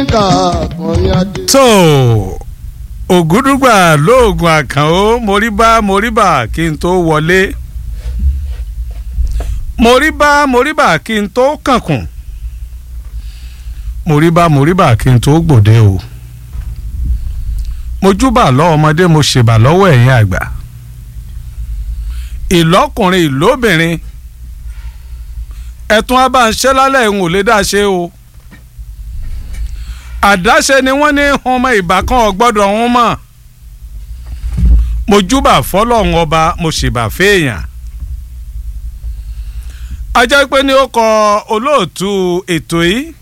lamẹ́ríkà àkànyàdé. tó ògúdùgbà lóògùn àkànó moríbá moríbà kí n tó wọlé moríbá moríbà kí n tó kànkùn moríbá moríbà kí n tó gbòde o mojúbà lọ́wọ́ ọmọdé mo ṣèbà lọ́wọ́ ẹ̀yin àgbà ìlọ́kùnrin ìlóbìnrin ẹ̀tún abáǹṣẹ́ lálẹ́ ìhun ò lè dá ṣe o àdáṣe ni wọ́n ní ọmọ ìbákan ọ̀gbọ́dọ̀ ọ̀hún mọ̀ mojúbà fọlọ́run ọba mo ṣèbà fèèyàn ajá pé ní ó kọ olóòtú ètò yìí